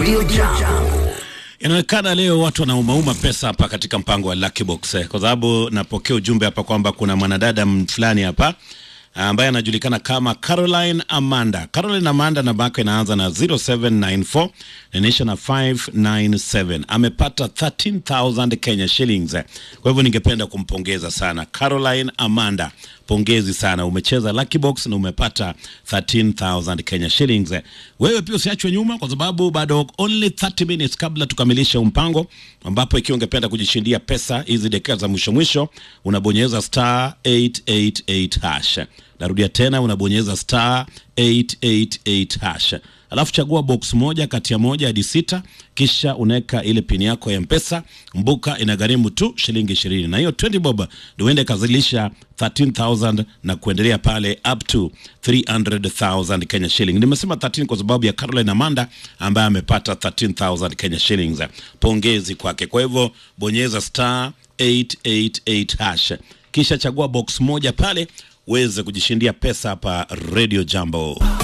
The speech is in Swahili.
Radio Jambo. Inaonekana leo watu wanaumauma pesa hapa katika mpango wa Lucky Box eh, kwa sababu napokea ujumbe hapa kwamba kuna mwanadada m- fulani hapa ambaye anajulikana kama Caroline Amanda. Caroline Amanda namba yake inaanza na 0794 na inaisha na 597. Amepata 13000 Kenya shillings. Kwa hivyo ningependa kumpongeza sana Caroline Amanda. Pongezi sana, umecheza Lucky Box na umepata 13000 Kenya shillings. Wewe pia usiachwe nyuma, kwa sababu bado only 30 minutes kabla tukamilishe huu mpango, ambapo ikiwa ungependa kujishindia pesa hizi dakika za mwisho mwisho, unabonyeza star 888 hash. Narudia tena, unabonyeza star 888 hash alafu chagua box moja kati ya moja hadi sita, kisha unaweka ile pini yako ya Mpesa. Mbuka inagharimu tu shilingi ishirini, na hiyo 20 bob ndio uende kazilisha 13000 na kuendelea pale up to 300000 Kenya shilling. Nimesema 13 kwa sababu ya Caroline Amanda ambaye amepata 13000 Kenya shillings. Pongezi kwake. Kwa hivyo bonyeza star 888 hash, kisha chagua box moja pale uweze kujishindia pesa hapa Radio Jambo.